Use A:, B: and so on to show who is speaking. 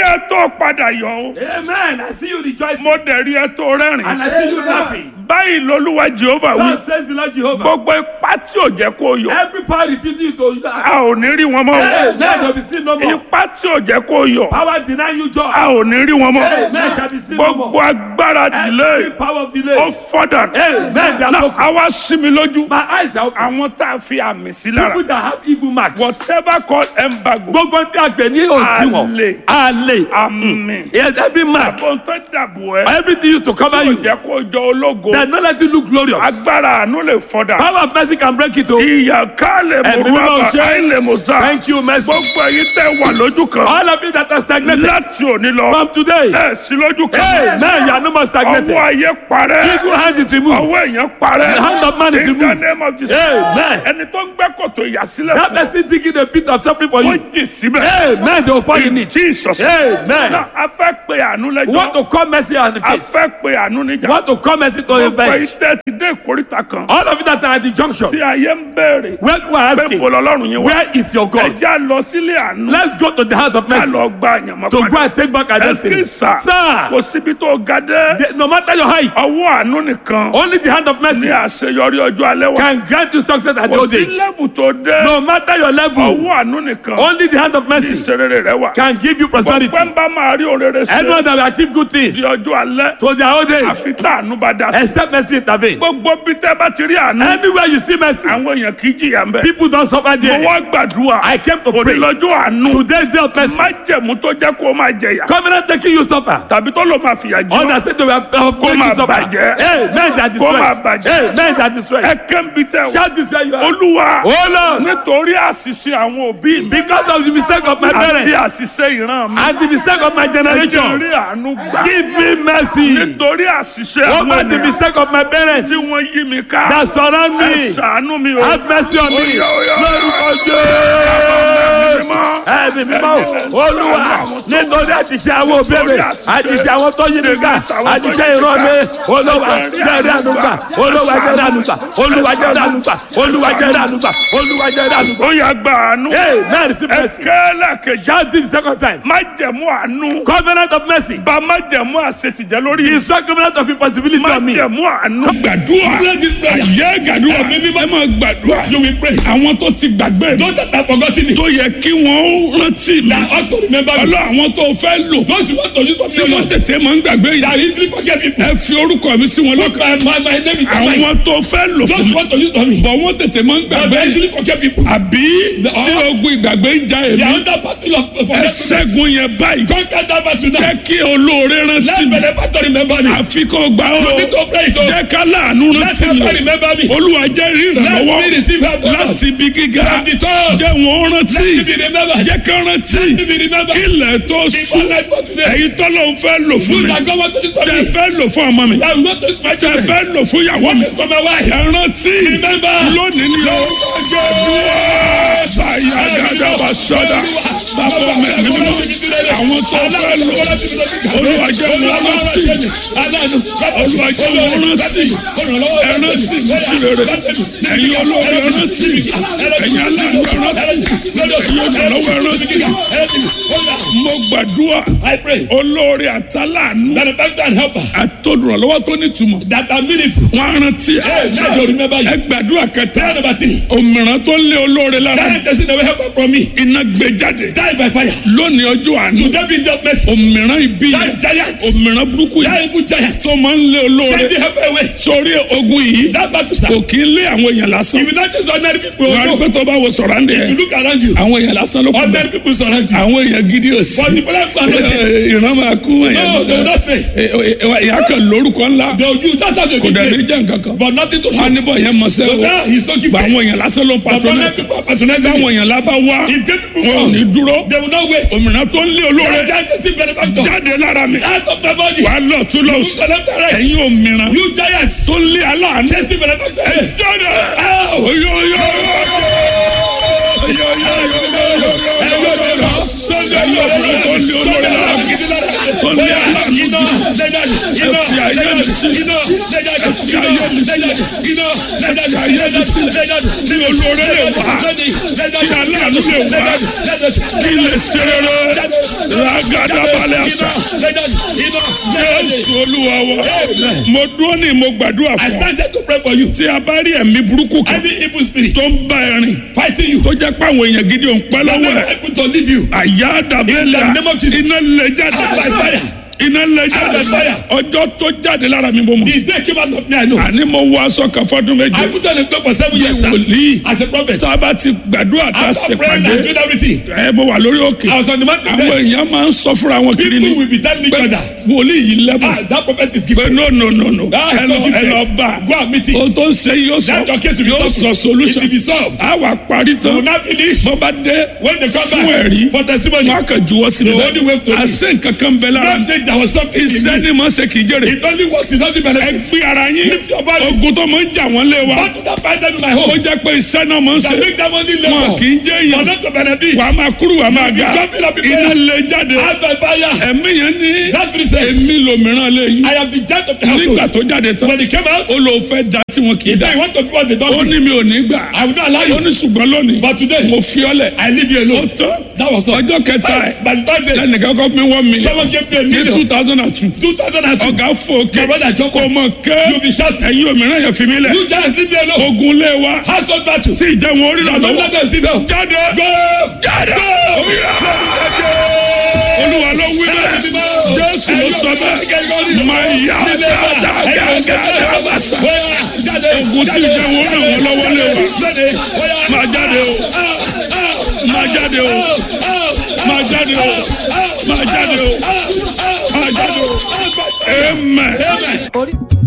A: ẹ tó padà yọ o
B: Amen. I see you rejoicing.
A: mo dẹ̀ rí ẹ tó rẹ́rìn
B: And I see you laughing.
A: báyìí lolúwa jehova wí
B: Thus says the Lord Jehovah.
A: gbogbo ipá tí ò jẹ́ kó yọ
B: Every power refusing you to laugh.
A: a ò ní rí wọn mọ́ o.
B: Amen. Shall be seen no more.
A: ipá tí ò jẹ́ kó yọ
B: Power denying you joy.
A: a ò ní rí wọn mọ́
B: Amen. Shall be seen no
A: gbogbo
B: more.
A: agbára
B: Every
A: delay
B: power of
A: ó
B: delay.
A: fọ́dà
B: Amen. They are
A: náà
B: broken.
A: àwa sí mi lójú
B: My eyes are open.
A: àwọn tá a fi àmì sí lára
B: People that have evil marks.
A: whatever called embargo
B: Gbogbo tí a gbẹ̀ ní òdiwọ̀n.
A: Àlè.
B: Àlè.
A: àmì
B: Yes, every mark.
A: ohun tó dàbò ẹ
B: Everything used to cover
A: tí ò
B: you.
A: jẹ́ kó jọ ológo
B: That not let you look glorious.
A: agbára àánú lè fọ́dà
B: Power of mercy can break it. Oh.
A: ìyà ká lè
B: Ẹ̀mí
A: mọ̀
B: mímọ́
A: rúbà
B: ṣe.
A: àìlè mọ̀ sá
B: Thank you, mercy.
A: gbogbo èyí tẹ́ wà lójú kan
B: All of you that are stagnated
A: láti òní lọ
B: from today.
A: ẹ sí lójú
B: Hey,
A: kan
B: man, you are no more stagnated.
A: ọwọ́ ayé parẹ́
B: Evil hand is removed.
A: ọwọ́ èèyàn parẹ́
B: The hand of man is
A: in the
B: removed.
A: name of Jesus
B: Amen.
A: ẹni tó ń gbẹ́ kòtò ìyàsílẹ̀
B: That
A: fún
B: person digging a pit of suffering for
A: ọ ó
B: you.
A: jì síbẹ̀
B: Amen. They will fall in it.
A: Jesus
B: Amen.
A: Náà, a fẹ́ pe àánú
B: We want
A: lẹ́jọ́
B: to call mercy on the
A: a
B: case.
A: fẹ́ pe àánú
B: We
A: níjà
B: want to call mercy to the
A: gbogbo
B: bench.
A: iṣẹ́ ti dé ìkórìtà kan
B: All of you that are at the junction.
A: tí ayé ń béèrè
B: Where we are
A: pé
B: asking,
A: kò lọ́lọ́run yẹn wá
B: where is your God?
A: ẹjẹ́ á lọ sílé àánú
B: Let's go to the house of
A: ká
B: mercy
A: lọ gba àyànmọ́
B: to go
A: padà
B: and take back our
A: ẹ
B: destiny.
A: kí sà
B: Sir,
A: kò síbi tó ga dé
B: the- no matter your height,
A: ọwọ́ àánú nìkan
B: only the hand of
A: ní
B: mercy
A: àṣeyọrí ọjọ́ alẹ́ wa
B: can grant you success at the
A: kò
B: old
A: sí
B: age.
A: lẹ́bù tó dé
B: No matter your level,
A: ọwọ́ àánú nìkan
B: only the hand of
A: ní
B: mercy
A: ìṣerere rẹ wà
B: can give you prosperity.
A: gbọ́pẹ́ ń bá máa rí òrèrè ṣe
B: Anyone that will achieve good things
A: di ọjọ́ alẹ́
B: to their old age,
A: àfi tá àánú bá dá sí
B: except mercy intervene.
A: gbogbo bí tẹ́ bá ti rí àánú
B: Anywhere you see mercy,
A: àwọn èèyàn kì í jìyà ń bẹ̀
B: people don't suffer
A: mo
B: there.
A: wá gbàdúrà
B: I came to
A: òní
B: pray.
A: lọ́jọ́ àánú
B: Today's day of mercy.
A: májẹ̀mú tó jẹ́ kó máa jẹ̀yà
B: Covenant taking you suffer.
A: tàbí tó ló máa fìyà jẹ
B: All
A: ọ́.
B: that said they were uh,
A: Kó
B: making
A: máa
B: you suffer.
A: bàjẹ́.
B: Hey, men that is
A: Kó máa
B: right.
A: bàjẹ́.
B: Hey, men that is
A: ẹ
B: right.
A: kẹ́ńbi tẹ́ o
B: Shout this where you are.
A: olúwa
B: Oh Lord,
A: nítorí àṣìṣe àwọn òbí mi
B: because of the mistake of my
A: àti
B: parents
A: àṣìṣe ìran mi
B: and the mistake of my
A: ẹ jẹ́
B: generation,
A: rí àánú gbà
B: give me mercy.
A: nítorí àṣìṣe àwọn
B: Over the
A: ènìyàn
B: mistake of my parents
A: tí wọ́n yí mi ká
B: that surround
A: ẹ
B: me.
A: ṣàánú mi o
B: Have mercy on me.
A: Oya, oya.
B: Lórúkọ Jésù. Ẹ̀mí mímọ́ Olúwa nítorí àtìṣe àwọn òbí mi àtìṣe àwọn tó yí mi ká àtìṣe ìran mi Olúwa jẹ́rìí ànúgbà Olúwa jẹ́rìí ànúgbà Olúwa jẹ́rìí ànúgbà Olúwa jẹ́rìí ànúgbà Olúwa jẹ́rìí ànúgbà.
A: ó yá gba àánú
B: Hey, man, receive
A: ẹ
B: mercy.
A: kẹ́lẹ́ kejì
B: Shout this second time.
A: májẹ̀mú àánú
B: Covenant of mercy.
A: bá májẹ̀mú àṣetìjẹ́ lórí mi
B: Destroy covenant of impossibility on me.
A: májẹ̀mú àánú. gbàdúrà àyè gbàdúrà mímí ẹ máa gbàdúrà you will pray. àwọn tó ti gbàgbé mi.
C: Those that have forgotten it.
A: tó yẹ kí wọ́n rántí mi.
C: That ought to remember me.
A: ọlọ́ àwọn tó fẹ́ lò.
C: Those who want to use for
A: tí
C: me.
A: wọ́n tètè máa ń gbàgbé
C: That
A: yìí.
C: easily forget people.
A: ẹ fi orúkọ mi sí wọn
C: Look,
A: lọ́kàn.
C: my, my, my name is Mike.
A: àwọn tó fẹ́ lò
C: Those
A: fún
C: who
A: mi.
C: want to use for me.
A: bọ̀ wọ́n tètè máa ń
C: That
A: gbàgbé
C: they
A: yìí.
C: easily forget people.
A: àbí tí ogun ìgbàgbé ń ja
C: They
A: èmi.
C: are under battle of
A: ẹ
C: forgetfulness.
A: ṣẹ́gun yẹn báyìí.
C: Conquer that battle now.
A: jẹ́ kí olóore rántí
C: Let
A: mi.
C: benefactor remember me.
A: àfi kó gbà ó.
C: You need to pray it. oh.
A: jẹ́ ká láàánú
C: Let
A: rántí mi.
C: helper remember me.
A: olúwa jẹ́ rí
C: Let me
A: ìrànlọ́wọ́
C: receive help. Let
A: láti ibi gíga.
C: From the top.
A: jẹ́ wọn rántí.
C: me be remembered.
A: jẹ́ ká rántí.
C: Let me be remembered.
A: kílẹ̀ tó
C: Before
A: sùn.
C: night for today.
A: èyí tọ́lọ́ ń fẹ́ lò fún
C: You
A: mi.
C: that God want to use for
A: tẹ
C: me.
A: fẹ́ lò fún ọmọ mi.
C: That will not use my
A: tẹ
C: children.
A: fẹ́ lò fún ìyàwó mi.
C: For my wife.
A: ẹ rántí.
C: Remember.
A: lónìí ni o. báyà gàdá bá sọ́dà. bàbá mi ní mímọ́. àwọn tó fẹ́ lò. olúwa jẹ́ wọn rántí. olúwa jẹ́ wọn rántí. ẹ rántí mi sí rere. ẹ̀yin olóore ẹ rántí. ẹ̀yin aláàánú ẹ rántí. ẹ̀yin olùrànlọ́wọ́ ẹ rántí. mo gbàdúrà.
C: I pray
A: olóore àtàlánú.
C: benefactor and helper
A: àtòdùrànlọ́wọ́ tó nítumọ̀.
C: that are meaningful.
A: wọ́n á rántí.
C: Hey, now they remember you.
A: ẹ gbàdúrà kẹta.
C: Prayer number three.
A: òmìrán tó lé olóore lára.
C: Giant person away helper from me.
A: iná gbé jáde.
C: Die by fire.
A: lónìí ọjọ́ àánú.
C: To them be just mercy.
A: òmìrán ibi
C: That
A: yẹn.
C: giant.
A: òmìrán burúkú
C: That
A: yẹn.
C: evil giant.
A: tó máa ń lé
C: Send
A: olóore.
C: the helper away.
A: sórí ogun yìí.
C: That battle
A: kò
C: start.
A: kí ń lé àwọn èèyàn lásán.
C: If you not just ordinary people,
A: wọ́n á rí
C: also,
A: pé tó bá wo sọ̀rọ̀ àndé
C: you
A: yẹn.
C: look around you.
A: àwọn èèyàn lásán ló kú bẹ́ẹ̀.
C: Ordinary people surround you.
A: àwọn èèyàn gidi ò sí.
C: But the people who are not there,
A: Ẹ, ìran máa kú èèyàn.
C: no, they will not stay.
A: ìyá kan lórúkọ ńlá.
C: They will use that as a
A: kò dẹ̀ ní
C: good
A: jẹ́ nǹkan kan.
C: But nothing to
A: wọ́n á
C: show.
A: níbọ̀ yẹn mọ̀
C: So
A: sẹ́wọ̀.
C: now he's so
A: Bá
C: gifted.
A: àwọn èèyàn lásán ló ń
C: But ordinary
A: patronẹ́sì.
C: people are patronizing
A: táwọn
C: him.
A: èèyàn lábá wá
C: If gay people
A: wọn ò
C: come,
A: ní dúró
C: they will not wait.
A: òmìnira tó ń lé olóore
C: That giant is still benefactor.
A: jáde lára mi
C: Out of my body.
A: wà á lọ tún lọ
C: You
A: sí
C: select the right.
A: ẹ̀yin òmìnira
C: You giants.
A: tó ń lé aláàánú
C: Chase the benefactor.
A: jáde
C: Ow!
A: oyoyo olóore lè wá kí aláàánú lè wá kí lè ṣe rere lágàdàbalẹ̀ àṣà jésù olúwa wa mo dúró ní mo gbàdúrà
C: I
A: fún ọ
C: stand here to pray for you.
A: tí a bá rí ẹ̀mí burúkú kan
C: Any evil spirit
A: tó ń bá ẹ rìn
C: fighting you,
A: tó jẹ́ pé àwọn èèyàn gidi ò ń pẹ́
C: that
A: lọ́wọ́
C: never
A: ẹ̀
C: able to leave you.
A: àyà dàbẹ́lẹ̀
C: In the name of Jesus.
A: iná lè jáde
C: Out by fire.
A: iná lè jáde
C: Out by fire.
A: ọjọ́ tó jáde lára mi bó mọ̀
C: The day came out of me, I know.
A: àní mo wọ aṣọ kan fọdún méje
C: I put on a cloak for seven years sir,
A: wòlíì
C: as a prophet.
A: tá a bá ti gbàdúrà tá a ṣe
C: After praying and
A: pàdé
C: doing everything,
A: ẹ mo wà lórí òkè
C: I was on the mountain
A: àwọn
C: there.
A: èèyàn máa ń sọ fúnra wọn kiri
C: People
A: ni
C: will be telling each
A: pé
C: other,
A: wòlíì yìí lẹ́bùn
C: ah, that prophet is
A: pé
C: gifted.
A: no no no no
C: Ah,
A: ẹ
C: so
A: lọ ẹ
C: gifted.
A: lọ bá
C: Go and meet him.
A: ohun tó ń ṣe yóò sọ
C: That your case will be
A: yóò
C: solved.
A: sọ solution
C: It will be solved.
A: a wà parí
C: You will
A: tán
C: not finish.
A: bó bá dé
C: When they come
A: fún
C: back
A: ẹ̀rí
C: for testimony,
A: wọn á kàn juwọ́ sí mi
C: The only way to
A: bẹ́ẹ̀ àṣẹ nǹkan kan bẹ lára
C: don't think there was something in
A: iṣẹ́
C: me.
A: ni mo ṣe kì í jèrè
C: It only works, it doesn't
A: ẹ
C: benefit.
A: gbé ara yín
C: Lift your body.
A: ogun tó máa ń jà wọ́n lé wa
C: What did that fight them in my
A: ó
C: home?
A: jẹ́ pé iṣẹ́ náà máa ń ṣe
C: That make them only
A: wọn
C: labor.
A: kì í jẹ́
C: For
A: èèyàn
C: not to benefit.
A: wà á máa kúrú wà á máa ga
C: You be jumping up in
A: iná
C: prayer.
A: lè jáde
C: Out by fire.
A: ẹ̀mí yẹn ní
C: That spirit said,
A: èmi lòmíràn lè yín
C: I am the judge of the
A: nígbà
C: household.
A: tó jáde tán
C: When he came out,
A: ó lò fẹ́ da tí wọn kì í
C: he
A: da
C: said, you want to do what they
A: ó
C: don't do.
A: ní mi ò ní gbà
C: I will not allow
A: ó
C: you.
A: ní ṣùgbọ́n lónìí
C: But today,
A: mo fi ọ́ lẹ̀
C: I leave you
A: ó
C: alone.
A: tán
C: That was all.
A: ọjọ́ kẹta ẹ̀
C: By the third day,
A: lẹ́nìkan kọ́ fún mi one million
C: someone gave me a
A: ní two
C: million.
A: thousand and two
C: 2002.
A: ọ̀gá fò
C: My
A: ké
C: brother Joko,
A: kò mọ̀ ké
C: you be shouting.
A: ẹ̀yin òmíràn yẹn fi mí lẹ̀
C: You giants leave me alone.
A: ogun lé wa
C: Household battle.
A: tí ìjẹun orí rà
C: Don't
A: lọ́wọ́
C: let them sit down.
A: jáde
C: Go!
A: jáde olúwa ló wí bẹ́ẹ̀ jésù ló sọ bẹ́ẹ̀ máa yá dáadáa bàṣà ogun tí ìjẹun orí ràn wọ́n lọ́wọ́ lé wa máa jáde o máa jáde o máa jáde o máa jáde o máa jáde o amen.
D: orí.